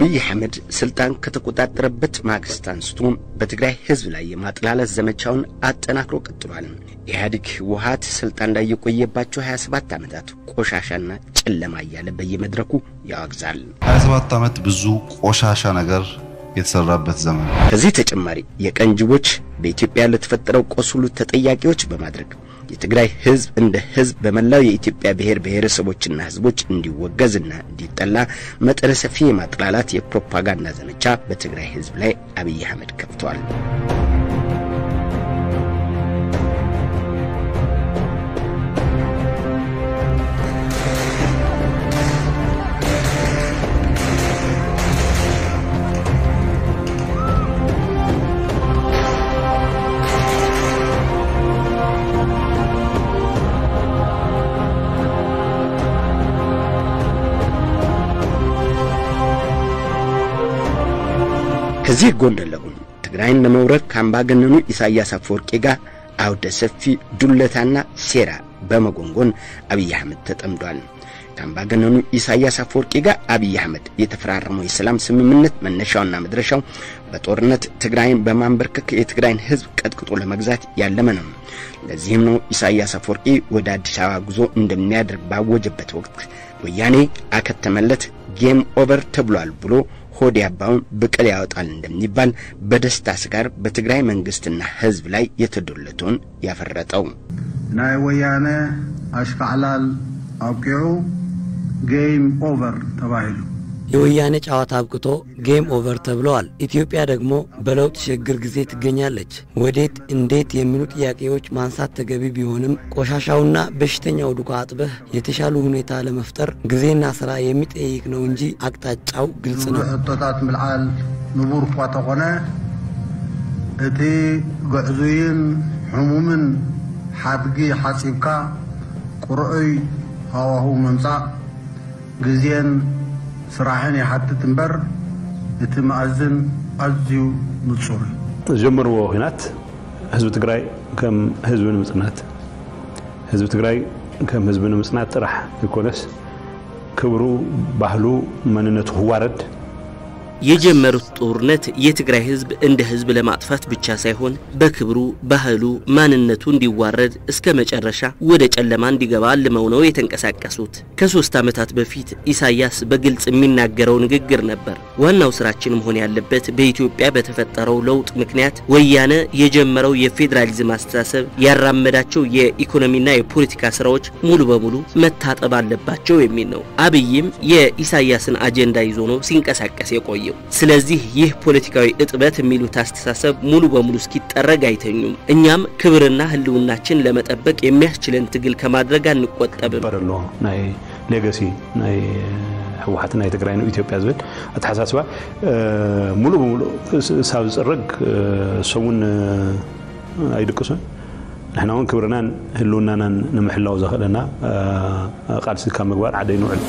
አብይ አህመድ ስልጣን ከተቆጣጠረበት ማግስት አንስቶ በትግራይ ህዝብ ላይ የማጥላለት ዘመቻውን አጠናክሮ ቀጥሏል። ኢህአዴግ ህወሓት ስልጣን ላይ የቆየባቸው 27 ዓመታት ቆሻሻና ጨለማ እያለ በየመድረኩ ያወግዛል። 27 ዓመት ብዙ ቆሻሻ ነገር የተሰራበት ዘመን። ከዚህ ተጨማሪ የቀን ጅቦች በኢትዮጵያ ለተፈጠረው ቆስ ሁሉ ተጠያቂዎች በማድረግ የትግራይ ህዝብ እንደ ህዝብ በመላው የኢትዮጵያ ብሔር ብሔረሰቦችና ህዝቦች እንዲወገዝና እንዲጠላ መጠነ ሰፊ የማጥላላት የፕሮፓጋንዳ ዘመቻ በትግራይ ህዝብ ላይ አብይ አህመድ ከፍተዋል። ከዚህ ጎን ለጎን ትግራይን ለመውረር ከአምባገነኑ ኢሳያስ አፈወርቂ ጋር አውደ ሰፊ ዱለታና ሴራ በመጎንጎን አብይ አህመድ ተጠምዷል። ከአምባገነኑ ኢሳያስ አፈወርቂ ጋር አብይ አህመድ የተፈራረመው የሰላም ስምምነት መነሻውና መድረሻው በጦርነት ትግራይን በማንበርከክ የትግራይን ህዝብ ቀጥቅጦ ለመግዛት ያለመ ነው። ለዚህም ነው ኢሳያስ አፈወርቂ ወደ አዲስ አበባ ጉዞ እንደሚያደርግ ባወጀበት ወቅት ወያኔ አከተመለት ጌም ኦቨር ተብሏል ብሎ ሆድ ያባውን ብቅል ያወጣል እንደሚባል በደስታ ስጋር በትግራይ መንግስትና ህዝብ ላይ የተዶለተውን ያፈረጠው ናይ ወያነ አሽካዕላል አውቂዑ ጌም ኦቨር ተባሂሉ የወያኔ ጨዋታ አብቅቶ ጌም ኦቨር ተብለዋል። ኢትዮጵያ ደግሞ በለውጥ ሽግግር ጊዜ ትገኛለች። ወዴት፣ እንዴት የሚሉ ጥያቄዎች ማንሳት ተገቢ ቢሆንም ቆሻሻውና በሽተኛው ዱካ አጥበህ የተሻሉ ሁኔታ ለመፍጠር ጊዜና ስራ የሚጠይቅ ነው እንጂ አቅጣጫው ግልጽ ነው። እቶታት ምልዓል ንቡር እኳ ተኾነ እቲ ጉዕዙይን ሕሙምን ሓድጊ ሓፂብካ ቁርአይ ሃዋህው መምጻእ ግዜን ስራሕን ይሓትት እምበር እቲ መኣዝን ኣዝዩ ንጹር እዩ ዝጀመርዎ ኩናት ህዝቢ ትግራይ ከም ህዝቢ ንምጽናት ህዝቢ ትግራይ ከም ህዝቢ ንምጽናት ጥራሕ ይኮነስ ክብሩ ባህሉ መንነቱ ክዋረድ የጀመሩት ጦርነት የትግራይ ህዝብ እንደ ህዝብ ለማጥፋት ብቻ ሳይሆን በክብሩ፣ ባህሉ፣ ማንነቱ እንዲዋረድ እስከ መጨረሻ ወደ ጨለማ እንዲገባ አልመው ነው የተንቀሳቀሱት። ከሶስት ዓመታት በፊት ኢሳያስ በግልጽ የሚናገረው ንግግር ነበር። ዋናው ስራችን መሆን ያለበት በኢትዮጵያ በተፈጠረው ለውጥ ምክንያት ወያነ የጀመረው የፌዴራሊዝም አስተሳሰብ ያራመዳቸው የኢኮኖሚና የፖለቲካ ስራዎች ሙሉ በሙሉ መታጠብ አለባቸው የሚል ነው። አብይም የኢሳያስን አጀንዳ ይዞ ነው ሲንቀሳቀስ የቆየው። ስለዚህ ይህ ፖለቲካዊ እጥበት የሚሉት አስተሳሰብ ሙሉ በሙሉ እስኪጠረግ አይተኙም። እኛም ክብርና ህልውናችን ለመጠበቅ የሚያስችለን ትግል ከማድረግ አንቆጠብም። በር ኣሎ ናይ ሌጋሲ ናይ ህወሓት ናይ ትግራይ ነው ኢትዮጵያ ዝብል ኣተሓሳስባ ሙሉእ ብሙሉእ ሳብ ዝፅርግ ሰሙን ኣይድቅሱን ንሕና እውን ክብርናን ህልውናናን ንምሕላው ዘኽእለና ቃልሲ ካብ ምግባር ሓደ ይንውዕል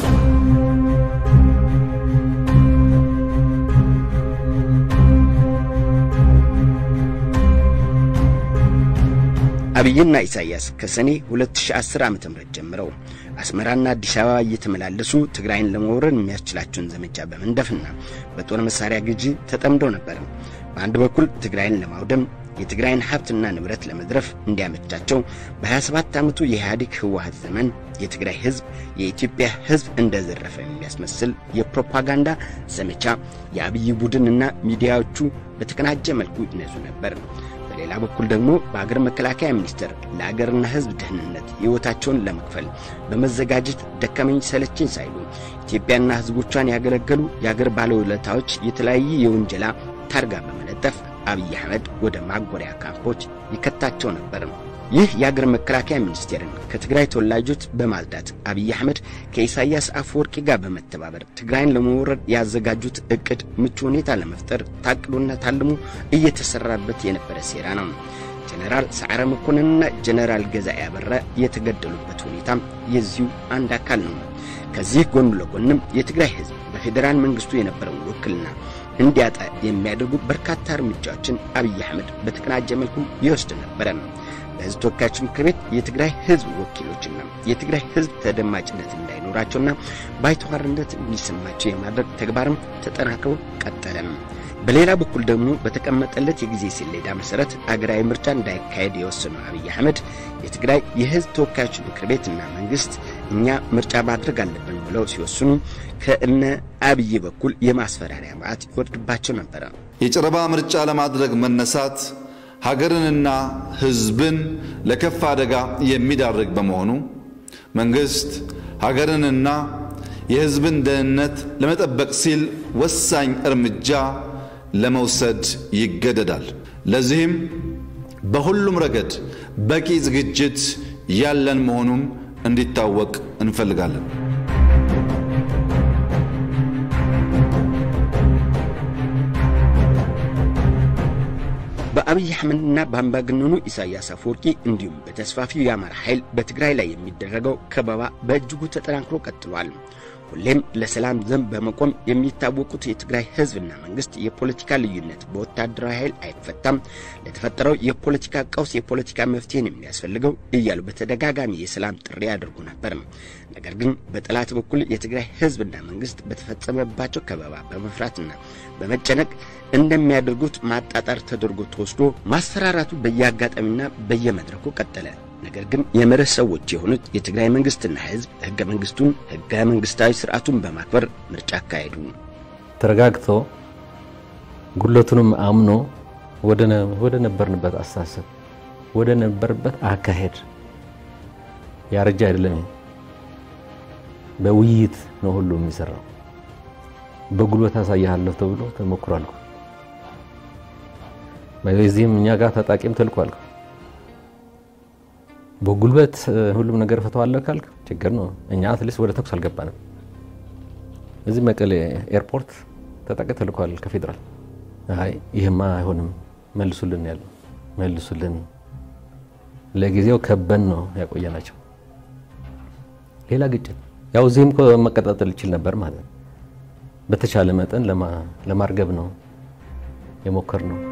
አብይና ኢሳያስ ከሰኔ 2010 ዓ.ም ጀምረው አስመራና አዲስ አበባ እየተመላለሱ ትግራይን ለመውረድ የሚያስችላቸውን ዘመቻ በመንደፍና በጦር መሳሪያ ግዢ ተጠምደው ነበር። በአንድ በኩል ትግራይን ለማውደም የትግራይን ሀብትና ንብረት ለመዝረፍ እንዲያመቻቸው በ27 ዓመቱ የኢህአዴግ ህወሓት ዘመን የትግራይ ህዝብ የኢትዮጵያ ህዝብ እንደዘረፈ የሚያስመስል የፕሮፓጋንዳ ዘመቻ የአብይ ቡድንና ሚዲያዎቹ በተቀናጀ መልኩ ይነዙ ነበር። በሌላ በኩል ደግሞ በአገር መከላከያ ሚኒስቴር ለአገርና ህዝብ ደህንነት ህይወታቸውን ለመክፈል በመዘጋጀት ደከመኝ ሰለቸኝ ሳይሉ ኢትዮጵያና ህዝቦቿን ያገለገሉ የአገር ባለውለታዎች የተለያየ የውንጀላ ታርጋ በመለጠፍ አብይ አህመድ ወደ ማጎሪያ ካምፖች ይከታቸው ነበር። ይህ የአገር መከላከያ ሚኒስቴርን ከትግራይ ተወላጆች በማጽዳት አብይ አህመድ ከኢሳያስ አፈወርቂ ጋር በመተባበር ትግራይን ለመውረድ ያዘጋጁት እቅድ ምቹ ሁኔታ ለመፍጠር ታቅዶና ታልሞ እየተሰራበት የነበረ ሴራ ነው። ጀነራል ሰዓረ መኮንንና ጀነራል ገዛኢ አበራ የተገደሉበት ሁኔታም የዚሁ አንድ አካል ነው። ከዚህ ጎን ለጎንም የትግራይ ህዝብ በፌዴራል መንግስቱ የነበረውን ውክልና እንዲያጣ የሚያደርጉ በርካታ እርምጃዎችን አብይ አህመድ በተቀናጀ መልኩ ይወስድ ነበረ። በሕዝብ ተወካዮች ምክር ቤት የትግራይ ሕዝብ ወኪሎችና የትግራይ ሕዝብ ተደማጭነት እንዳይኖራቸውና ባይተዋርነት እንዲሰማቸው የማድረግ ተግባርም ተጠናክሮ ቀጠለም። በሌላ በኩል ደግሞ በተቀመጠለት የጊዜ ሰሌዳ መሰረት አገራዊ ምርጫ እንዳይካሄድ የወሰነው አብይ አህመድ የትግራይ የሕዝብ ተወካዮች ምክር ቤትና መንግስት እኛ ምርጫ ማድረግ አለብን ብለው ሲወስኑ ከእነ አብይ በኩል የማስፈራሪያ ማዕት ይወርድባቸው ነበረ። የጨረባ ምርጫ ለማድረግ መነሳት ሀገርንና ሕዝብን ለከፍ አደጋ የሚዳርግ በመሆኑ መንግስት ሀገርንና የሕዝብን ደህንነት ለመጠበቅ ሲል ወሳኝ እርምጃ ለመውሰድ ይገደዳል። ለዚህም በሁሉም ረገድ በቂ ዝግጅት ያለን መሆኑን እንዲታወቅ እንፈልጋለን። በአብይ አህመድና በአምባገነኑ ኢሳያስ አፈወርቂ እንዲሁም በተስፋፊው የአማራ ኃይል በትግራይ ላይ የሚደረገው ከበባ በእጅጉ ተጠናክሮ ቀጥሏል። ሁሌም ለሰላም ዘብ በመቆም የሚታወቁት የትግራይ ህዝብና መንግስት የፖለቲካ ልዩነት በወታደራዊ ኃይል አይፈታም፣ ለተፈጠረው የፖለቲካ ቀውስ የፖለቲካ መፍትሄን የሚያስፈልገው እያሉ በተደጋጋሚ የሰላም ጥሪ ያደርጉ ነበር። ነገር ግን በጠላት በኩል የትግራይ ህዝብና መንግስት በተፈጸመባቸው ከበባ በመፍራትና በመጨነቅ እንደሚያደርጉት ማጣጣር ተደርጎ ተወስዶ ማስፈራራቱ በየአጋጣሚና በየመድረኩ ቀጠለ። ነገር ግን የመርህ ሰዎች የሆኑት የትግራይ መንግስትና ህዝብ ህገ መንግስቱን ህገ መንግስታዊ ስርዓቱን በማክበር ምርጫ አካሄዱ። ተረጋግቶ ጉለቱንም አምኖ ወደ ነበርንበት አስተሳሰብ ወደ ነበርበት አካሄድ ያረጃ አይደለም። በውይይት ነው ሁሉ የሚሰራው። በጉልበት አሳያለሁ ተብሎ ተሞክሯል። በዚህም እኛ ጋር ታጣቂም ተልኳል። በጉልበት ሁሉም ነገር ፈተዋለሁ ካልክ ችግር ነው። እኛ አትሊስት ወደ ተኩስ አልገባንም። እዚህ መቀሌ ኤርፖርት ታጣቂ ተልኳል ከፌዴራል። አይ ይህማ አይሆንም መልሱልን ያለው መልሱልን። ለጊዜው ከበን ነው ያቆየናቸው። ሌላ ግጭት ያው እዚህም መቀጣጠል ይችል ነበር ማለት ነው። በተቻለ መጠን ለማርገብ ነው የሞከር ነው።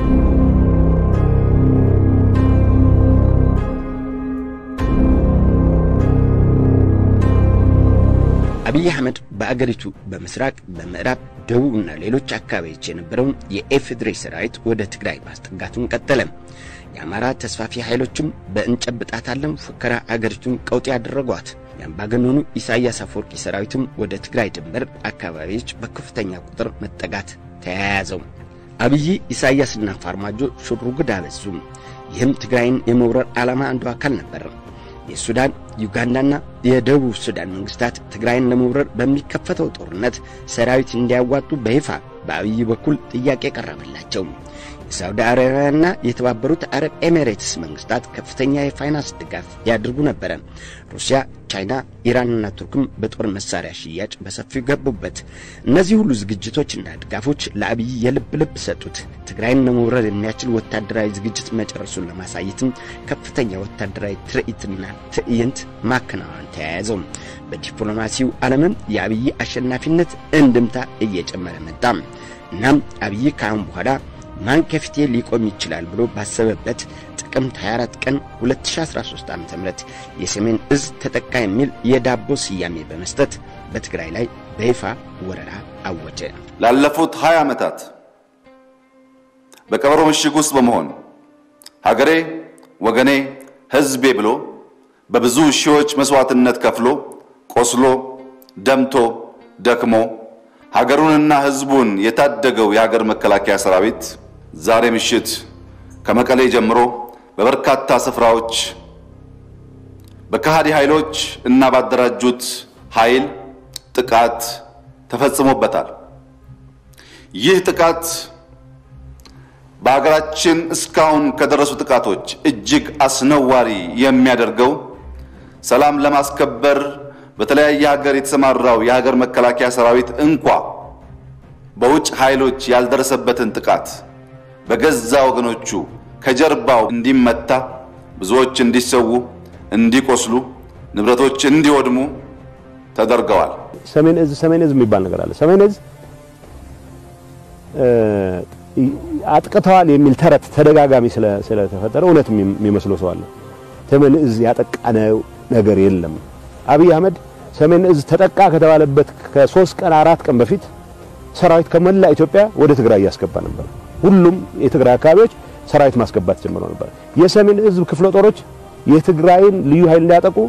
አብይ አህመድ በአገሪቱ በምስራቅ በምዕራብ ደቡብና ሌሎች አካባቢዎች የነበረውን የኤፍድሬ ሰራዊት ወደ ትግራይ ማስጠጋቱን ቀጠለ። የአማራ ተስፋፊ ኃይሎችም በእንጨብጣታለን ፉከራ አገሪቱን ቀውጤ ያደረጓት። የአምባገነኑ ኢሳያስ አፈወርቂ ሰራዊትም ወደ ትግራይ ድንበር አካባቢዎች በከፍተኛ ቁጥር መጠጋት ተያያዘው። አብይ ኢሳያስና ፋርማጆ ሽሩጉድ አበዙ። ይህም ትግራይን የመውረር ዓላማ አንዱ አካል ነበር። የሱዳን ዩጋንዳና የደቡብ ሱዳን መንግስታት ትግራይን ለመውረር በሚከፈተው ጦርነት ሰራዊት እንዲያዋጡ በይፋ በአብይ በኩል ጥያቄ ቀረበላቸው። የሳውዲ አረቢያና የተባበሩት አረብ ኤሚሬትስ መንግስታት ከፍተኛ የፋይናንስ ድጋፍ ያድርጉ ነበረ። ሩሲያ፣ ቻይና፣ ኢራንና ቱርክም በጦር መሳሪያ ሽያጭ በሰፊው ገቡበት። እነዚህ ሁሉ ዝግጅቶችና ድጋፎች ለአብይ የልብ ልብ ሰጡት። ትግራይን ለመውረር የሚያስችል ወታደራዊ ዝግጅት መጨረሱን ለማሳየትም ከፍተኛ ወታደራዊ ትርኢትና ትዕይንት ማከናወን ተያያዘው። በዲፕሎማሲው ዓለምም የአብይ አሸናፊነት እንድምታ እየጨመረ መጣ። እናም አብይ ከአሁን በኋላ ማን ከፊቴ ሊቆም ይችላል ብሎ ባሰበበት ጥቅምት 24 ቀን 2013 ዓ.ም የሰሜን እዝ ተጠቃ የሚል የዳቦ ስያሜ በመስጠት በትግራይ ላይ በይፋ ወረራ አወጀ። ላለፉት 20 ዓመታት በቀበሮ ምሽግ ውስጥ በመሆን ሀገሬ፣ ወገኔ፣ ሕዝቤ ብሎ በብዙ ሺዎች መስዋዕትነት ከፍሎ ቆስሎ ደምቶ ደክሞ ሀገሩንና ሕዝቡን የታደገው የሀገር መከላከያ ሰራዊት ዛሬ ምሽት ከመቀሌ ጀምሮ በበርካታ ስፍራዎች በከሃዲ ኃይሎች እና ባደራጁት ኃይል ጥቃት ተፈጽሞበታል። ይህ ጥቃት በሀገራችን እስካሁን ከደረሱ ጥቃቶች እጅግ አስነዋሪ የሚያደርገው ሰላም ለማስከበር በተለያየ ሀገር የተሰማራው የሀገር መከላከያ ሰራዊት እንኳ በውጭ ኃይሎች ያልደረሰበትን ጥቃት በገዛ ወገኖቹ ከጀርባው እንዲመታ፣ ብዙዎች እንዲሰዉ፣ እንዲቆስሉ፣ ንብረቶች እንዲወድሙ ተደርገዋል። ሰሜን እዝ ሰሜን እዝ የሚባል ነገር አለ። ሰሜን እዝ አጥቅተዋል የሚል ተረት ተደጋጋሚ ስለተፈጠረ እውነት የሚመስለው ሰው አለ። ሰሜን እዝ ያጠቃነው ነገር የለም። አብይ አህመድ ሰሜን እዝ ተጠቃ ከተባለበት ከሶስት ቀን አራት ቀን በፊት ሰራዊት ከመላ ኢትዮጵያ ወደ ትግራይ እያስገባ ነበር። ሁሉም የትግራይ አካባቢዎች ሰራዊት ማስገባት ጀምረው ነበር። የሰሜን እዝ ክፍለ ጦሮች የትግራይን ልዩ ኃይል እንዲያጠቁ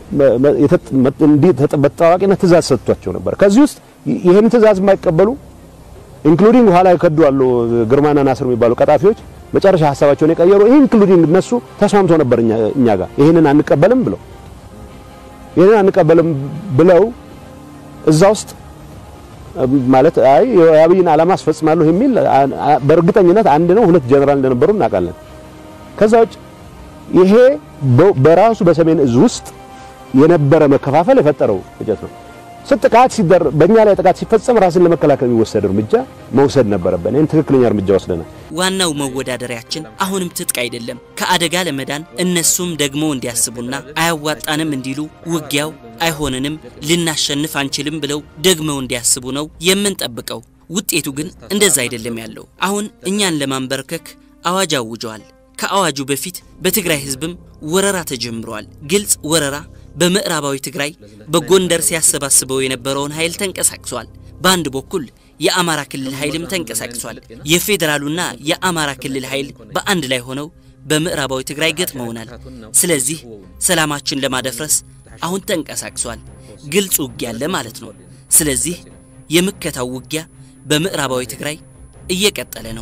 በተጠባባቂነት ትእዛዝ ሰጥቷቸው ነበር። ከዚህ ውስጥ ይህን ትእዛዝ የማይቀበሉ ኢንክሉዲንግ ኋላ የከዱ አሉ ግርማና ናስር የሚባሉ ቀጣፊዎች መጨረሻ ሀሳባቸውን የቀየሩ ኢንክሉዲንግ እነሱ ተስማምቶ ነበር እኛ ጋር ይህንን አንቀበልም ብለው ይህንን አንቀበልም ብለው እዛ ውስጥ ማለት አይ የአብይን ዓላማ አስፈጽማለሁ የሚል በእርግጠኝነት አንድ ነው ሁለት ጀነራል እንደነበሩ እናውቃለን። ከዛ ውጭ ይሄ በራሱ በሰሜን እዝ ውስጥ የነበረ መከፋፈል የፈጠረው ግጭት ነው። ጥቃት ሲደር በእኛ ላይ ጥቃት ሲፈጸም ራስን ለመከላከል የሚወሰድ እርምጃ መውሰድ ነበረብን። ይህን ትክክለኛ እርምጃ ወስደናል። ዋናው መወዳደሪያችን አሁንም ትጥቅ አይደለም። ከአደጋ ለመዳን እነሱም ደግሞ እንዲያስቡና አያዋጣንም እንዲሉ ውጊያው አይሆንንም፣ ልናሸንፍ አንችልም ብለው ደግመው እንዲያስቡ ነው የምንጠብቀው። ውጤቱ ግን እንደዛ አይደለም ያለው። አሁን እኛን ለማንበርከክ አዋጅ አውጀዋል። ከአዋጁ በፊት በትግራይ ህዝብም ወረራ ተጀምሯል። ግልጽ ወረራ በምዕራባዊ ትግራይ በጎንደር ሲያሰባስበው የነበረውን ኃይል ተንቀሳቅሷል። በአንድ በኩል የአማራ ክልል ኃይልም ተንቀሳቅሷል። የፌዴራሉና የአማራ ክልል ኃይል በአንድ ላይ ሆነው በምዕራባዊ ትግራይ ገጥመውናል። ስለዚህ ሰላማችን ለማደፍረስ አሁን ተንቀሳቅሷል። ግልጽ ውጊያ አለ ማለት ነው። ስለዚህ የምከታው ውጊያ በምዕራባዊ ትግራይ እየቀጠለ ነው።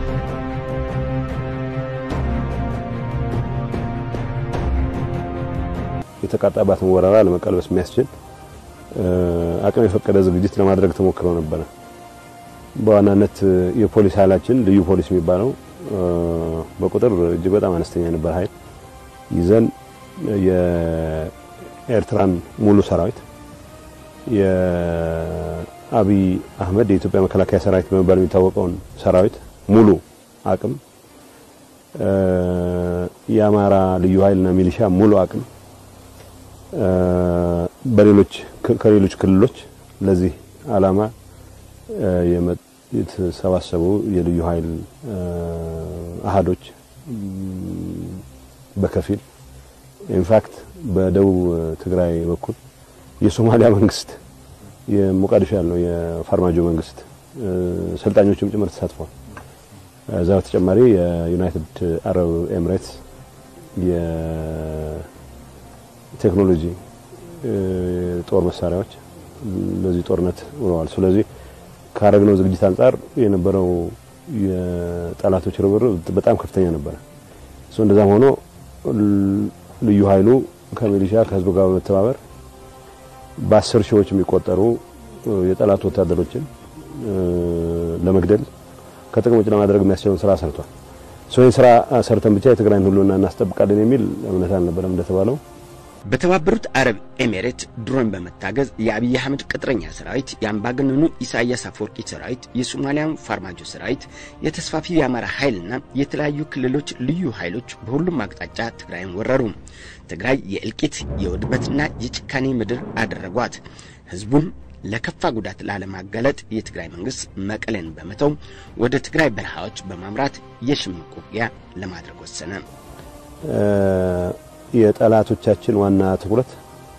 የተቃጣባትን ወረራ ለመቀልበስ የሚያስችል አቅም የፈቀደ ዝግጅት ለማድረግ ተሞክሮ ነበረ። በዋናነት የፖሊስ ኃይላችን ልዩ ፖሊስ የሚባለው በቁጥር እጅግ በጣም አነስተኛ የነበር ኃይል ይዘን የኤርትራን ሙሉ ሰራዊት የአብይ አህመድ የኢትዮጵያ መከላከያ ሰራዊት በመባል የሚታወቀውን ሰራዊት ሙሉ አቅም የአማራ ልዩ ኃይልና ሚሊሻ ሙሉ አቅም በሌሎች ከሌሎች ክልሎች ለዚህ ዓላማ የተሰባሰቡ የልዩ ኃይል አሃዶች በከፊል ኢንፋክት በደቡብ ትግራይ በኩል የሶማሊያ መንግስት የሞቃዲሾ ያለው የፋርማጆ መንግስት ሰልጣኞችም ጭምር ተሳትፏል። እዛ በተጨማሪ የዩናይትድ አረብ ኤምሬትስ ቴክኖሎጂ ጦር መሳሪያዎች ለዚህ ጦርነት ውለዋል። ስለዚህ ካረግነው ዝግጅት አንጻር የነበረው የጠላቶች ርብርብ በጣም ከፍተኛ ነበረ። እሱ እንደዛም ሆኖ ልዩ ኃይሉ ከሚሊሻ ከህዝቡ ጋር በመተባበር በአስር ሺዎች የሚቆጠሩ የጠላት ወታደሮችን ለመግደል ከጥቅም ውጭ ለማድረግ የሚያስችለውን ስራ ሰርቷል። ይህን ስራ ሰርተን ብቻ የትግራይን ሁሉና እናስጠብቃለን የሚል እምነት አልነበረም እንደተባለው በተባበሩት አረብ ኤሜሬት ድሮን በመታገዝ የአብይ አህመድ ቅጥረኛ ሰራዊት፣ የአምባገነኑ ኢሳያስ አፈወርቂ ሰራዊት፣ የሶማሊያን ፋርማጆ ሰራዊት፣ የተስፋፊ የአማራ ኃይልና የተለያዩ ክልሎች ልዩ ኃይሎች በሁሉም አቅጣጫ ትግራይን ወረሩ። ትግራይ የእልቂት የውድመትና የጭካኔ ምድር አደረጓት። ህዝቡም ለከፋ ጉዳት ላለማጋለጥ የትግራይ መንግስት መቀሌን በመተው ወደ ትግራይ በረሃዎች በማምራት የሽምቅ ውጊያ ለማድረግ ወሰነ። የጠላቶቻችን ዋና ትኩረት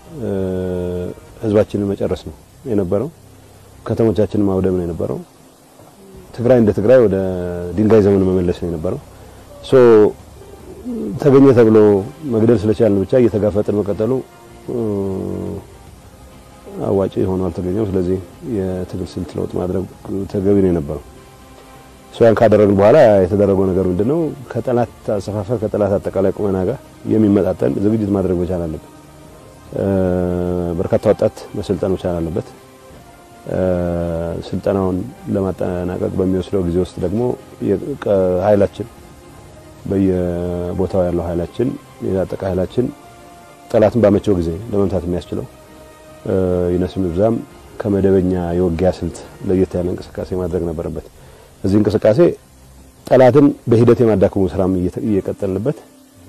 ህዝባችንን መጨረስ ነው የነበረው። ከተሞቻችንን ማውደም ነው የነበረው። ትግራይ እንደ ትግራይ ወደ ድንጋይ ዘመን መመለስ ነው የነበረው። ሶ ተገኘ ተብሎ መግደል ስለቻልን ብቻ እየተጋፈጥን መቀጠሉ አዋጭ ሆኖ አልተገኘም። ስለዚህ የትግል ስልት ለውጥ ማድረግ ተገቢ ነው የነበረው። ያን ካደረግን በኋላ የተደረገው ነገር ምንድነው? ከጠላት አሰፋፈር ከጠላት አጠቃላይ ቁመና ጋር የሚመጣጠን ዝግጅት ማድረግ መቻል አለበት። በርካታ ወጣት መሰልጠን መቻል አለበት። ስልጠናውን ለማጠናቀቅ በሚወስደው ጊዜ ውስጥ ደግሞ ኃይላችን በየቦታው ያለው ኃይላችን የታጠቀ ኃይላችን ጠላትን ባመቸው ጊዜ ለመምታት የሚያስችለው ይነስም ይብዛም ከመደበኛ የውጊያ ስልት ለየት ያለ እንቅስቃሴ ማድረግ ነበረበት። እዚህ እንቅስቃሴ ጠላትን በሂደት የማዳከሙ ስራም እየቀጠልንበት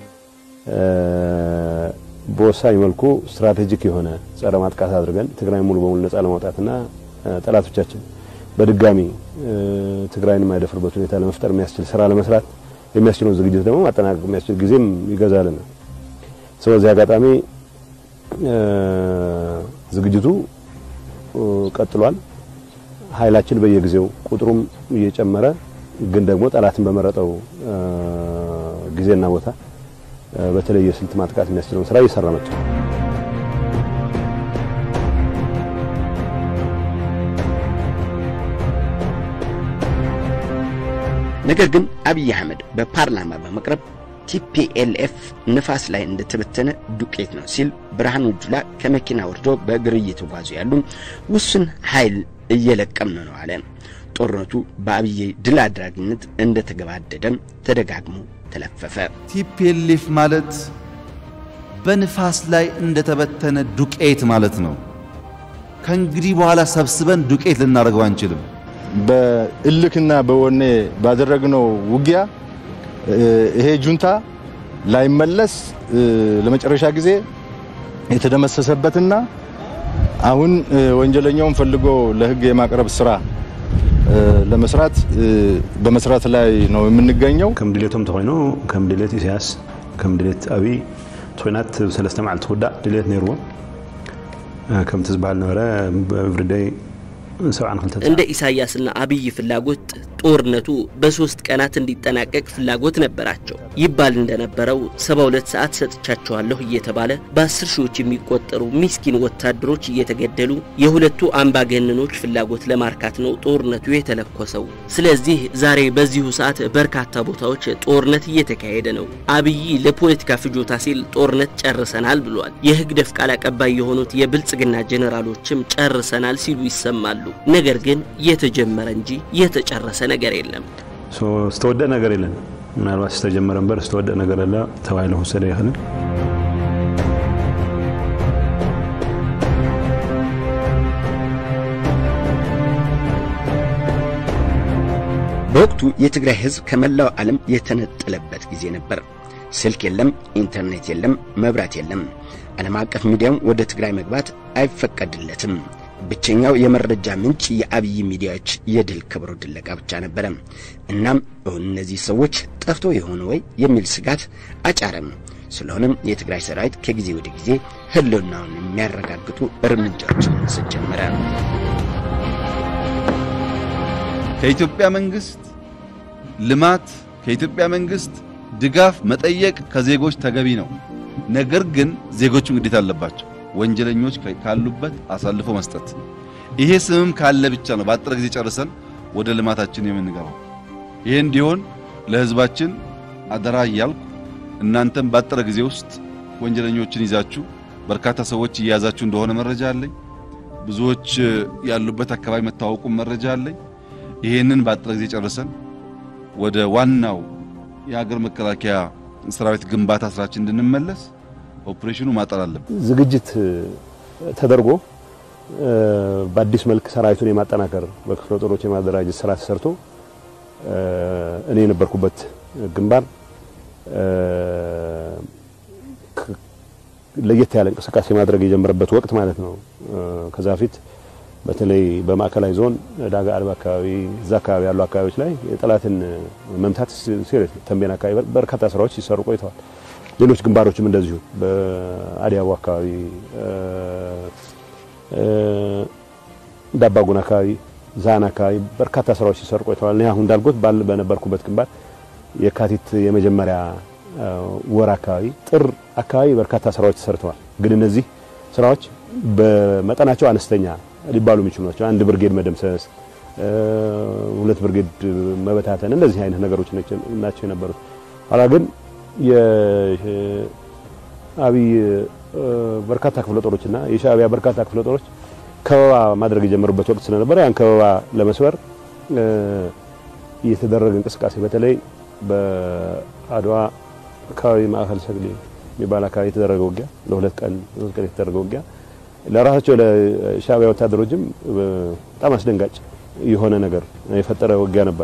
በወሳኝ መልኩ ስትራቴጂክ የሆነ ጸረ ማጥቃት አድርገን ትግራይ ሙሉ በሙሉ ነጻ ለማውጣትና ጠላቶቻችን በድጋሚ ትግራይን የማይደፍርበት ሁኔታ ለመፍጠር የሚያስችል ስራ ለመስራት የሚያስችለውን ዝግጅት ደግሞ ማጠናቀቅ የሚያስችል ጊዜም ይገዛልና ስለዚህ አጋጣሚ ዝግጅቱ ቀጥሏል። ኃይላችን በየጊዜው ቁጥሩም እየጨመረ ግን ደግሞ ጠላትን በመረጠው ጊዜና ቦታ በተለየ ስልት ማጥቃት የሚያስችለውን ስራ እየሰራ መጥቷል። ነገር ግን አብይ አህመድ በፓርላማ በመቅረብ ቲፒኤልኤፍ ንፋስ ላይ እንደተበተነ ዱቄት ነው ሲል ብርሃኑ ጁላ ከመኪና ወርዶ በእግር እየተጓዙ ያሉ ውስን ኃይል እየለቀምን ነው አለ። ጦርነቱ በአብይ ድል አድራጊነት እንደተገባደደም ተደጋግሞ ተለፈፈ። ቲፒኤልኤፍ ማለት በንፋስ ላይ እንደተበተነ ዱቄት ማለት ነው። ከእንግዲህ በኋላ ሰብስበን ዱቄት ልናደርገው አንችልም። በእልክና በወኔ ባደረግነው ውጊያ ይሄ ጁንታ ላይመለስ ለመጨረሻ ጊዜ የተደመሰሰበትና አሁን ወንጀለኛውን ፈልጎ ለሕግ የማቅረብ ስራ ለመስራት በመስራት ላይ ነው የምንገኘው። ከም ድሌቶም ተኮይኑ ከም ድሌት ኢሳያስ ከም ድሌት ኣብይ ቶይናት ሰለስተ መዓልቲ ክውዳእ ድሌት ነይርዎ ከምቲ ዝበሃል ነበረ ኤቭሪዴይ እንደ ኢሳያስና አብይ ፍላጎት ጦርነቱ በሶስት ቀናት እንዲጠናቀቅ ፍላጎት ነበራቸው። ይባል እንደነበረው 72 ሰዓት ሰጥቻቸዋለሁ እየተባለ በአስር ሺዎች የሚቆጠሩ ሚስኪን ወታደሮች እየተገደሉ የሁለቱ አምባገነኖች ፍላጎት ለማርካት ነው ጦርነቱ የተለኮሰው። ስለዚህ ዛሬ በዚሁ ሰዓት በርካታ ቦታዎች ጦርነት እየተካሄደ ነው። አብይ ለፖለቲካ ፍጆታ ሲል ጦርነት ጨርሰናል ብሏል። የህግደፍ ቃል አቀባይ የሆኑት የብልጽግና ጄኔራሎችም ጨርሰናል ሲሉ ይሰማሉ። ነገር ግን የተጀመረ እንጂ የተጨረሰ ነገር የለም። ዝተወደእ ነገር የለን ምናልባት ዝተጀመረ እምበር ዝተወደእ ነገር ኣለ ተባሂሉ ክወሰደ ይኽእል በወቅቱ የትግራይ ህዝብ ከመላው ዓለም የተነጠለበት ጊዜ ነበር። ስልክ የለም፣ ኢንተርኔት የለም፣ መብራት የለም። ዓለም አቀፍ ሚዲያም ወደ ትግራይ መግባት አይፈቀድለትም። ብቸኛው የመረጃ ምንጭ የአብይ ሚዲያዎች የድል ክብሩ ድለቃ ብቻ ነበረ። እናም እውን እነዚህ ሰዎች ጠፍቶ የሆነ ወይ የሚል ስጋት አጫረም። ስለሆነም የትግራይ ሰራዊት ከጊዜ ወደ ጊዜ ህልውናውን የሚያረጋግጡ እርምጃዎችን መውሰድ ጀመረ። ከኢትዮጵያ መንግስት ልማት፣ ከኢትዮጵያ መንግስት ድጋፍ መጠየቅ ከዜጎች ተገቢ ነው። ነገር ግን ዜጎቹም ግዴታ አለባቸው። ወንጀለኞች ካሉበት አሳልፎ መስጠት። ይሄ ስምም ካለ ብቻ ነው በአጠረ ጊዜ ጨርሰን ወደ ልማታችን የምንገባው። ይሄ እንዲሆን ለህዝባችን አደራ እያልኩ እናንተም ባጠረ ጊዜ ውስጥ ወንጀለኞችን ይዛችሁ በርካታ ሰዎች እየያዛችሁ እንደሆነ መረጃ አለኝ። ብዙዎች ያሉበት አካባቢ መታወቁም መረጃ አለኝ። ይሄንን ባጠረ ጊዜ ጨርሰን ወደ ዋናው የሀገር መከላከያ ሰራዊት ግንባታ ስራችን እንድንመለስ ኦፕሬሽኑ ማጠር አለብን። ዝግጅት ተደርጎ በአዲስ መልክ ሰራዊቱን የማጠናከር በክፍለ ጦሮች የማደራጀት ስራ ተሰርቶ እኔ የነበርኩበት ግንባር ለየት ያለ እንቅስቃሴ ማድረግ የጀመረበት ወቅት ማለት ነው። ከዛ በፊት በተለይ በማዕከላዊ ዞን ዳጋ አልባ አካባቢ እዛ አካባቢ ያሉ አካባቢዎች ላይ የጠላትን መምታት ሲሪየስ ተንቤን አካባቢ በርካታ ስራዎች ሲሰሩ ቆይተዋል። ሌሎች ግንባሮችም እንደዚሁ በአዲያቦ አካባቢ ዳባጉን አካባቢ ዛና አካባቢ በርካታ ስራዎች ሲሰሩ ቆይተዋል። እኔ አሁን እንዳልኩት ባል በነበርኩበት ግንባር የካቲት የመጀመሪያ ወር አካባቢ ጥር አካባቢ በርካታ ስራዎች ተሰርተዋል። ግን እነዚህ ስራዎች በመጠናቸው አነስተኛ ሊባሉ የሚችሉ ናቸው። አንድ ብርጌድ መደምሰስ፣ ሁለት ብርጌድ መበታተን፣ እንደዚህ አይነት ነገሮች ናቸው የነበሩት። ኋላ ግን የአብይ በርካታ ክፍለ ጦሮችና የሻዕቢያ በርካታ ክፍለ ጦሮች ከበባ ማድረግ የጀመሩበት ወቅት ስለነበረ ያን ከበባ ለመስበር የተደረገ እንቅስቃሴ በተለይ በአድዋ አካባቢ ማዕከል ሰግሌ የሚባል አካባቢ የተደረገ ውጊያ ለሁለት ቀን ሶስት ቀን የተደረገ ውጊያ ለራሳቸው ለሻዕቢያ ወታደሮችም በጣም አስደንጋጭ የሆነ ነገር የፈጠረ ውጊያ ነበረ።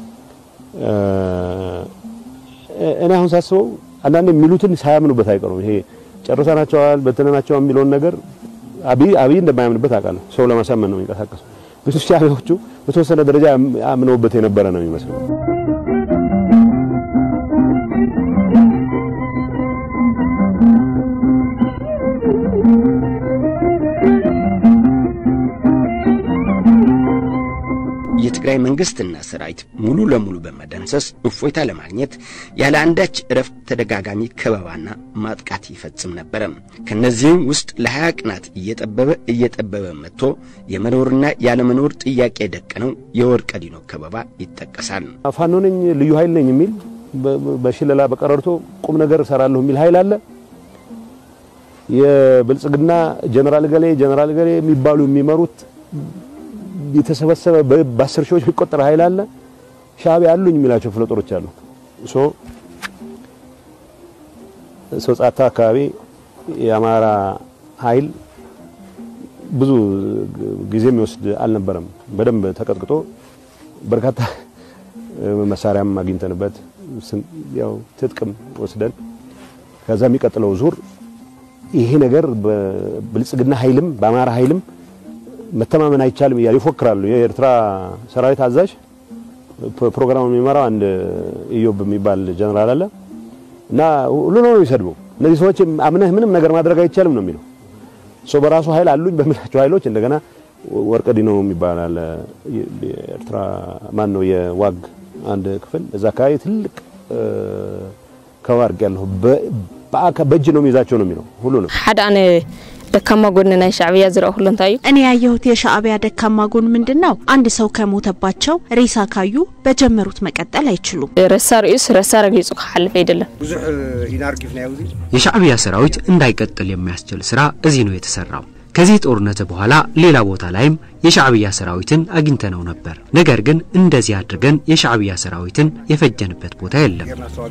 እኔ አሁን ሳስበው አንዳንድ የሚሉትን ሳያምኑበት አይቀሩም። ይሄ ጨርሰናቸዋል፣ በትነናቸዋል የሚለውን ነገር አብይ አብይ እንደማያምንበት አውቃለሁ። ሰው ለማሳመን ነው የሚንቀሳቀሰው። ብዙ ሻዕቢያዎቹ በተወሰነ ደረጃ አምነውበት የነበረ ነው የሚመስለው። የትግራይ መንግስትና ሰራዊት ሙሉ ለሙሉ በመደምሰስ እፎይታ ለማግኘት ያለ አንዳች እረፍት ተደጋጋሚ ከበባና ማጥቃት ይፈጽም ነበረ። ከነዚህም ውስጥ ለሀያ ቀናት እየጠበበ እየጠበበ መጥቶ የመኖርና ያለመኖር ጥያቄ የደቀነው የወርቀ ዲኖ ከበባ ይጠቀሳል። ፋኖ ነኝ ልዩ ኃይል ነኝ የሚል በሽለላ በቀረርቶ ቁም ነገር እሰራለሁ የሚል ኃይል አለ። የብልጽግና ጀነራል ገሌ ጀነራል ገሌ የሚባሉ የሚመሩት የተሰበሰበ በአስር ሺዎች የሚቆጠር ኃይል አለ። ሻዕቢያ አሉኝ የሚላቸው ክፍለ ጦሮች አሉ። ሶ ሶጻታ አካባቢ የአማራ ኃይል ብዙ ጊዜ የሚወስድ አልነበረም። በደንብ ተቀጥቅጦ በርካታ መሳሪያም አግኝተንበት ያው ትጥቅም ወስደን ከዛ የሚቀጥለው ዙር ይሄ ነገር በብልጽግና ኃይልም በአማራ ኃይልም መተማመን አይቻልም እያሉ ይፎክራሉ። የኤርትራ ሰራዊት አዛዥ ፕሮግራም የሚመራው አንድ ኢዮብ የሚባል ጀነራል አለ እና ሁሉ ነው የሚሰድበው። እነዚህ ሰዎች አምነህ ምንም ነገር ማድረግ አይቻልም ነው የሚለው። ሶ በራሱ ኃይል አሉኝ በሚላቸው ኃይሎች እንደገና ወርቀ ዲኖ የሚባል አለ የኤርትራ ማን ነው የዋግ አንድ ክፍል እዛ አካባቢ ትልቅ ከዋርግ ያለሁ በእጅ ነው የሚይዛቸው ነው የሚለው ሁሉ ነው ሓደ ኣነ ደካማ ጎን ናይ ሻዕብያ ዝረአ ሁሉ እንታይ እዩ እኔ ያየሁት የሻዕቢያ ደካማ ጎን ምንድን ነው? አንድ ሰው ከሞተባቸው ሬሳ ካዩ በጀመሩት መቀጠል አይችሉም። ረሳ ርእዩስ ረሳ ረጊጹ ክሓልፍ አይደለም ብዙሕ ኢና ረጊፍናዮ እዚ የሻዕቢያ ሰራዊት እንዳይቀጥል የሚያስችል ስራ እዚህ ነው የተሰራው። ከዚህ ጦርነት በኋላ ሌላ ቦታ ላይም የሻዕቢያ ሰራዊትን አግኝተነው ነበር። ነገር ግን እንደዚህ አድርገን የሻዕቢያ ሰራዊትን የፈጀንበት ቦታ የለም።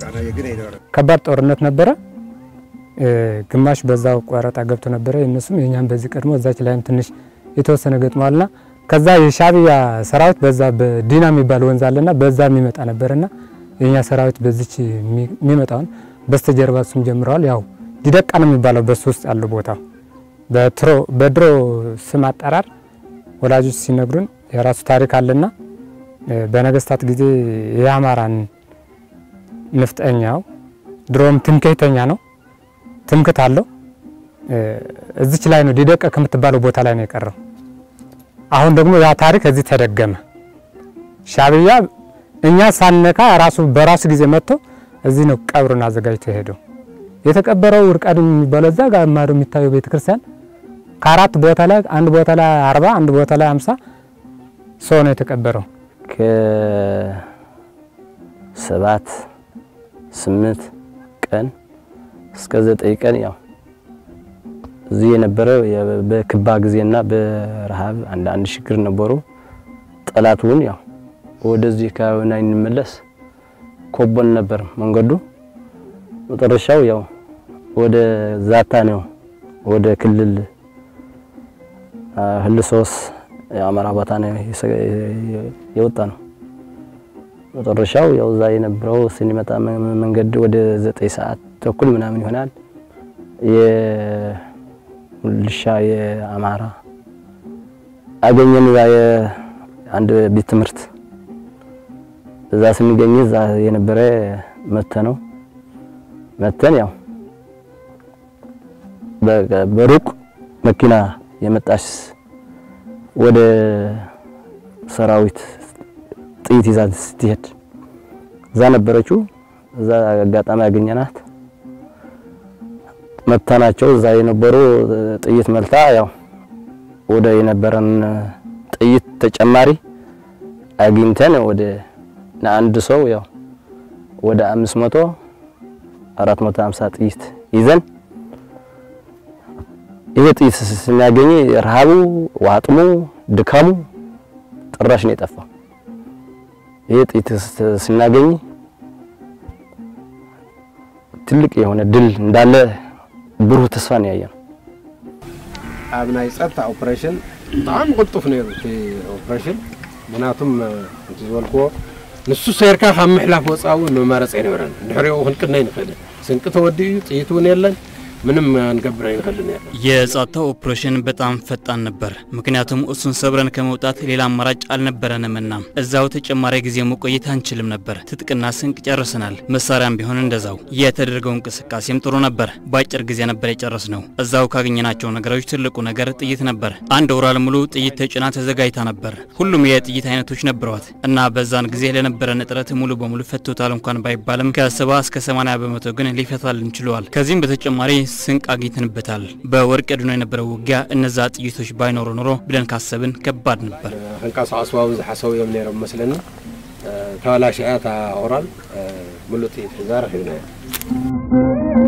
ከባድ ጦርነት ነበረ። ግማሽ በዛው ቆረጣ ገብቶ ነበረ። የእነሱም የኛም በዚህ ቀድሞ እዛች ላይም ትንሽ የተወሰነ ገጥሟልና ከዛ የሻዕቢያ ሰራዊት በዛ በዲና የሚባል ወንዝ አለና በዛ የሚመጣ ነበርና የኛ ሰራዊት በዚች የሚመጣውን በስተጀርባ እሱም ጀምረዋል። ያው ዲደቃ ነው የሚባለው በሱ ውስጥ ያለው ቦታው በትሮ በድሮ ስም አጠራር ወላጆች ሲነግሩን የራሱ ታሪክ አለና በነገስታት ጊዜ የአማራን ንፍጠኛው ድሮም ትምክህተኛ ነው ትምክት አለው። እዚች ላይ ነው ዲደቀ ከምትባለው ቦታ ላይ ነው የቀረው። አሁን ደግሞ ያ ታሪክ እዚህ ተደገመ። ሻዕቢያ እኛ ሳነካ ራሱ በራሱ ጊዜ መጥቶ እዚህ ነው ቀብሩን አዘጋጅቶ የሄደው። የተቀበረው ውርቃድም የሚባለው እዛ ጋር ማዶ የሚታየው ቤተክርስቲያን ከአራት ቦታ ላይ አንድ ቦታ ላይ አርባ አንድ ቦታ ላይ አምሳ ሰው ነው የተቀበረው። ከሰባት ስምንት ቀን እስከ ዘጠኝ ቀን ያው እዚህ የነበረው በክባ ጊዜና በረሃብ አንዳንድ ችግር ነበሩ። ጠላቱን ያው ወደዚህ አካባቢ እንመለስ ኮቦን ነበር መንገዱ። መጨረሻው ያው ወደ ዛታ ነው ወደ ክልል ህልሶስ የአማራ ቦታ ነው የወጣ ነው። መጨረሻው ያው እዛ የነበረው ስንመጣ መንገድ ወደ ዘጠኝ ሰዓት ተኩል ምናምን ይሆናል። የልሻ የአማራ አገኘን። እዛ አንድ ቤት ትምህርት እዛ ስንገኝ እዛ የነበረ መተ ነው መተን ያው በሩቅ መኪና የመጣች ወደ ሰራዊት ጥይት ይዛ ስትሄድ እዛ ነበረችው። እዛ አጋጣሚ ያገኘናት መታናቸው። እዛ የነበሩ ጥይት መልታ ያው ወደ የነበረን ጥይት ተጨማሪ አግኝተን ወደ ለአንድ ሰው ያው ወደ 500 450 ጥይት ይዘን ይሄ ጥይት ስናገኝ ረሃቡ፣ ዋጥሙ፣ ድካሙ ጭራሽ ነው የጠፋው። ይሄ ጥይት ስናገኝ ትልቅ የሆነ ድል እንዳለ ብሩህ ተስፋ ነው ያየነው። ኣብ ናይ ፀጥታ ኦፕሬሽን ብጣዕሚ ቅልጡፍ ነይሩ እቲ ኦፕሬሽን ምክንያቱም እቲ ዝበልክዎ ንሱ ሰይርካ ካብ ምሕላፍ ወፃኢ እውን መመረፂ ኣይነበረን ድሕሪኡ ክንቅነ ይንኽእልን ስንቂ ተወዲኡ ጥይት እውን የለን ምንም አንገብር አይንከልን ያለ የጸጥታው ኦፕሬሽን በጣም ፈጣን ነበር። ምክንያቱም እሱን ሰብረን ከመውጣት ሌላ አማራጭ አልነበረንምና እዛው ተጨማሪ ጊዜ መቆየት አንችልም ነበር። ትጥቅና ስንቅ ጨርሰናል። መሳሪያም ቢሆን እንደዛው። የተደረገው እንቅስቃሴም ጥሩ ነበር። በአጭር ጊዜ ነበር የጨረስ ነው። እዛው ካገኘናቸው ነገሮች ትልቁ ነገር ጥይት ነበር። አንድ ወራል ሙሉ ጥይት ተጭና ተዘጋጅታ ነበር። ሁሉም የጥይት አይነቶች ነበሯት እና በዛን ጊዜ ለነበረን እጥረት ሙሉ በሙሉ ፈቶታል እንኳን ባይባልም ከሰባ እስከ 80 በመቶ ግን ሊፈታልን ችለዋል። ከዚህም በተጨማሪ ስንቅ አግኝተንበታል። በወርቅ ድኖ የነበረው ውጊያ እነዛ ጥይቶች ባይኖሩ ኖሮ ብለን ካሰብን ከባድ ነበር። ክንቀሳቀሱ ኣብኡ ዝሓሰቡ እዮም ነይሮም መስለኒ ተበላሽያ እታ ኦራል ሙሉእ ጥይት ሒዛ ረኺብና እያ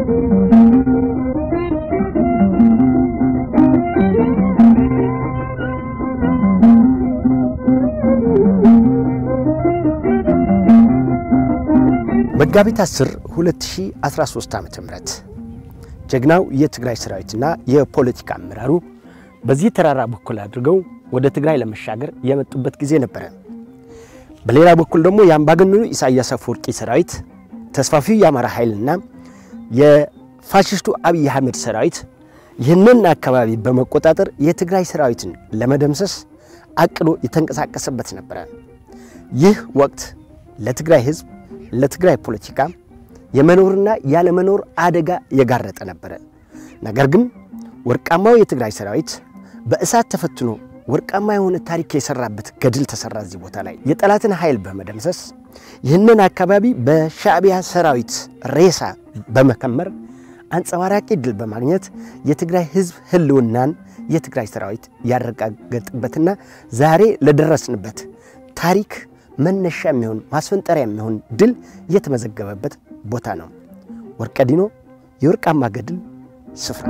መጋቢት 10 2013 ዓ.ም ጀግናው የትግራይ ሰራዊትና የፖለቲካ አመራሩ በዚህ ተራራ በኩል አድርገው ወደ ትግራይ ለመሻገር የመጡበት ጊዜ ነበረ። በሌላ በኩል ደግሞ የአምባገነኑ ኢሳያስ አፈወርቂ ሰራዊት ተስፋፊው የአማራ ኃይልና የፋሽስቱ አብይ አህመድ ሰራዊት ይህንን አካባቢ በመቆጣጠር የትግራይ ሰራዊትን ለመደምሰስ አቅዶ የተንቀሳቀሰበት ነበረ። ይህ ወቅት ለትግራይ ህዝብ፣ ለትግራይ ፖለቲካ የመኖርና ያለመኖር አደጋ የጋረጠ ነበረ። ነገር ግን ወርቃማው የትግራይ ሰራዊት በእሳት ተፈትኖ ወርቃማ የሆነ ታሪክ የሰራበት ገድል ተሰራ። እዚህ ቦታ ላይ የጠላትን ኃይል በመደምሰስ ይህንን አካባቢ በሻዕቢያ ሰራዊት ሬሳ በመከመር አንጸባራቂ ድል በማግኘት የትግራይ ህዝብ ህልውናን የትግራይ ሰራዊት ያረጋገጥበትና ዛሬ ለደረስንበት ታሪክ መነሻ የሚሆን ማስፈንጠሪያ የሚሆን ድል የተመዘገበበት ቦታ ነው። ወርቀዲኖ የወርቃማ ገድል ስፍራ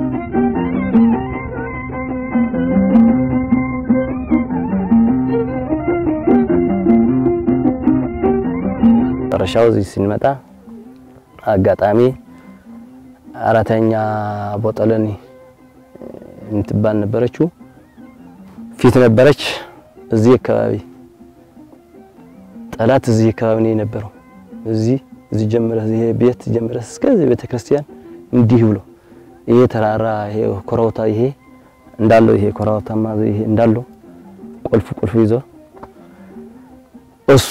መጨረሻው እዚህ ስንመጣ አጋጣሚ አራተኛ ቦጠለኒ የምትባል ነበረችው ፊት ነበረች። እዚህ አካባቢ ጠላት እዚህ አካባቢ ነው የነበረው። እዚህ እዚህ ጀምረ ይሄ ቤት ጀምረ እስከዚህ ቤተ ክርስቲያን እንዲህ ብሎ ይሄ ተራራ ይሄ ኮረብታ ይሄ እንዳለው ይሄ ኮረብታማ ይሄ እንዳለው ቁልፍ ቁልፍ ይዞ እሱ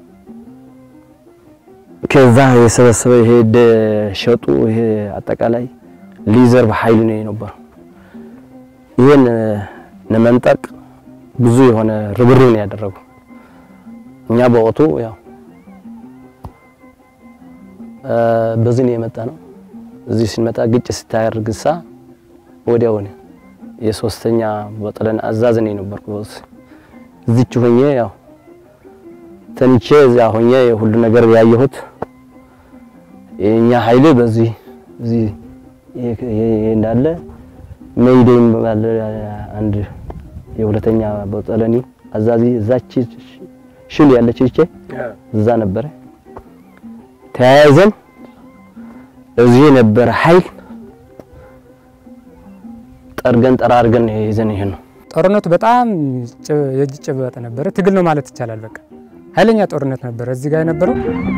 ከዛ የሰበሰበ ይሄ ሸጡ ይሄ አጠቃላይ ሊዘርፍ ኃይል ነው የነበረው። ይሄን ለመንጠቅ ብዙ የሆነ ርብርብ ነው ያደረገው። እኛ በወቅቱ ያው በዚህ ነው የመጣ ነው። እዚህ ስንመጣ ግጭት ስታደርግ ሳ ወዲያው የሶስተኛ ቦጠለን አዛዝ ነው የነበርኩት። እዚች ሆኜ ያው ተንቼ እዚያ ሆኜ ሁሉ ነገር ያየሁት የኛ ኃይል በዚህ እዚህ ይሄ እንዳለ ሜይዴ የሚባል አንድ የሁለተኛ ቦጠለኒ አዛዚ እዛች ሽል ያለች ይቼ እዛ ነበረ። ተያይዘን እዚህ የነበረ ኃይል ጠርገን ጠራርገን ይዘን ይሄ ነው። ጦርነቱ በጣም የእጅ ጭበጥ ነበረ። ትግል ነው ማለት ይቻላል። በቃ ኃይለኛ ጦርነት ነበረ እዚህ ጋር የነበረው።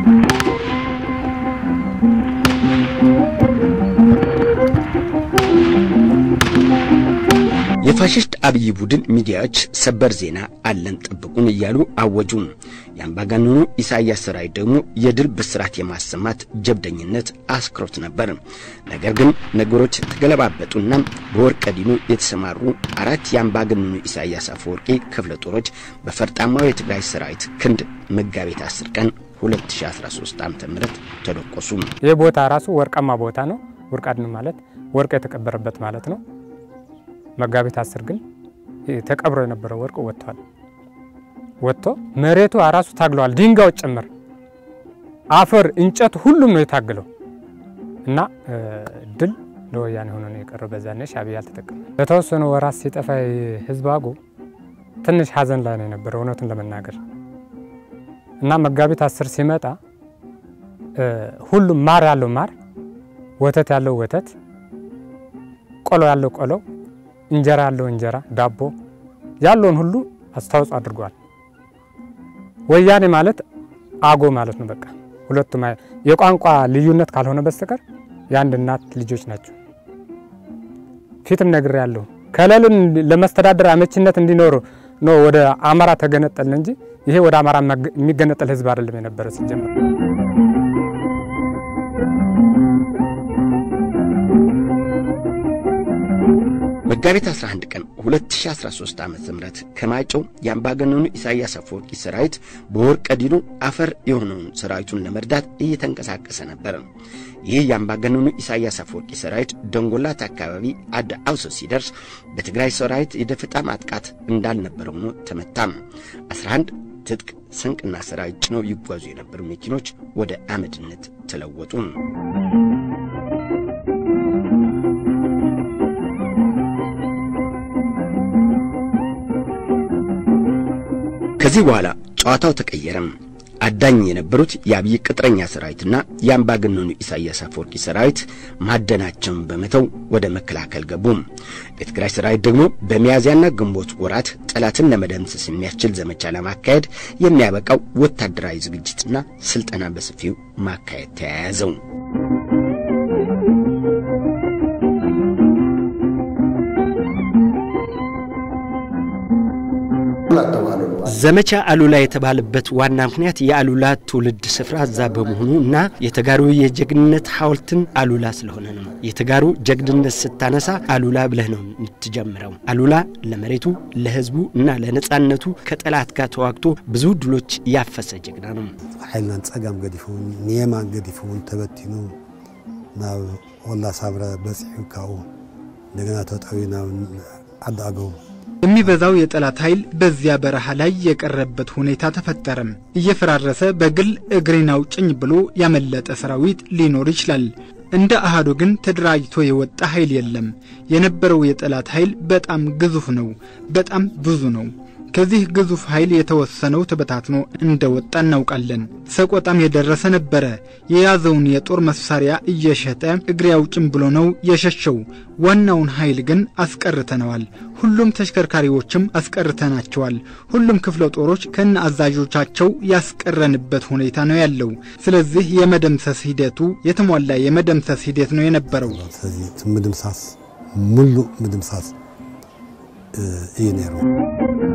የፋሽስት አብይ ቡድን ሚዲያዎች ሰበር ዜና አለን ጠብቁን እያሉ አወጁ። የአምባገነኑ ኢሳያስ ሰራዊት ደግሞ የድል ብስራት የማሰማት ጀብደኝነት አስክሮት ነበር። ነገር ግን ነገሮች ተገለባበጡና በወርቀዲኑ የተሰማሩ አራት የአምባገነኑ ኢሳያስ አፈወርቂ ክፍለ ጦሮች በፈርጣማው የትግራይ ሰራዊት ክንድ መጋቢት 10 ቀን 2013 ዓ.ም ተደቆሱ። ይህ ቦታ ራሱ ወርቃማ ቦታ ነው። ወርቃድን ማለት ወርቅ የተቀበረበት ማለት ነው። መጋቢት አስር ግን ተቀብሮ የነበረው ወርቅ ወጥቷል። ወጥቶ መሬቱ ራሱ ታግለዋል። ድንጋዮች ጭምር አፈር፣ እንጨት ሁሉም ነው የታገለው እና ድል ለወያኔ ሆኖ ነው የቀረው። በዛኔ ሻዕቢያ አልተጠቀመ። በተወሰኑ ወራት ሲጠፋ ህዝብ አጎ ትንሽ ሀዘን ላይ ነው የነበረው እውነቱን ለመናገር እና መጋቢት አስር ሲመጣ ሁሉም ማር ያለው ማር፣ ወተት ያለው ወተት፣ ቆሎ ያለው ቆሎ እንጀራ ያለው እንጀራ፣ ዳቦ ያለውን ሁሉ አስተዋጽኦ አድርጓል። ወያኔ ማለት አጎ ማለት ነው። በቃ ሁለቱም የቋንቋ ልዩነት ካልሆነ በስተቀር የአንድ እናት ልጆች ናቸው። ፊትም ነግሬ ያለሁ ክልሉን ለመስተዳደር አመቺነት እንዲኖሩ ነው ወደ አማራ ተገነጠልን እንጂ ይሄ ወደ አማራ የሚገነጠል ህዝብ አይደለም የነበረ ሲጀመር። መጋቢት 11 ቀን 2013 ዓ.ም ከማይጨው የአምባገነኑ ኢሳያስ አፈወርቂ ሰራዊት በወርቀ ዲኑ አፈር የሆነውን ሰራዊቱን ለመርዳት እየተንቀሳቀሰ ነበር። ይህ የአምባገነኑ ኢሳያስ አፈወርቂ ሰራዊት ደንጎላት አካባቢ አድ አውሶ ሲደርስ በትግራይ ሰራዊት የደፈጣ ማጥቃት እንዳልነበረ ሆኖ ተመታም። 11 ትጥቅ ስንቅና ሰራዊት ጭነው ይጓዙ የነበሩ መኪኖች ወደ አመድነት ተለወጡ። ከዚህ በኋላ ጨዋታው ተቀየረም። አዳኝ የነበሩት የአብይ ቅጥረኛ ሰራዊትና የአምባገነኑ ኢሳያስ አፈወርቂ ሰራዊት ማደናቸውን በመተው ወደ መከላከል ገቡ። የትግራይ ሰራዊት ደግሞ በሚያዝያና ግንቦት ወራት ጠላትን ለመደምሰስ የሚያስችል ዘመቻ ለማካሄድ የሚያበቃው ወታደራዊ ዝግጅትና ስልጠና በሰፊው ማካሄድ ተያያዘው። ዘመቻ አሉላ የተባለበት ዋና ምክንያት የአሉላ ትውልድ ስፍራ እዛ በመሆኑ እና የተጋሩ የጀግንነት ሐውልትን አሉላ ስለሆነ ነው። የተጋሩ ጀግንነት ስታነሳ አሉላ ብለህ ነው የምትጀምረው። አሉላ ለመሬቱ፣ ለህዝቡ እና ለነጻነቱ ከጠላት ጋር ተዋግቶ ብዙ ድሎች ያፈሰ ጀግና ነው። ሓይልናን ጸጋም ገዲፉን ንየማን ገዲፉን ተበቲኑ ናብ ወላ ሳብረ በፂሑ ካብኡ እንደገና ተጠዊ ናብ ዓዲ አገው የሚበዛው የጠላት ኃይል በዚያ በረሃ ላይ የቀረበት ሁኔታ ተፈጠረም። እየፈራረሰ በግል እግሬን አውጭኝ ብሎ ያመለጠ ሰራዊት ሊኖር ይችላል። እንደ አሃዱ ግን ተደራጅቶ የወጣ ኃይል የለም። የነበረው የጠላት ኃይል በጣም ግዙፍ ነው፣ በጣም ብዙ ነው። ከዚህ ግዙፍ ኃይል የተወሰነው ተበታትኖ እንደወጣ እናውቃለን። ሰቆጣም የደረሰ ነበረ። የያዘውን የጦር መሳሪያ እየሸጠ እግሬ አውጭኝ ብሎ ነው የሸሸው። ዋናውን ኃይል ግን አስቀርተነዋል። ሁሉም ተሽከርካሪዎችም አስቀርተናቸዋል። ሁሉም ክፍለ ጦሮች ከነ አዛዦቻቸው ያስቀረንበት ሁኔታ ነው ያለው። ስለዚህ የመደምሰስ ሂደቱ የተሟላ የመደምሰስ ሂደት ነው የነበረው። ስለዚህ ምድምሳስ ሙሉእ ምድምሳስ እዩ ነይሩ።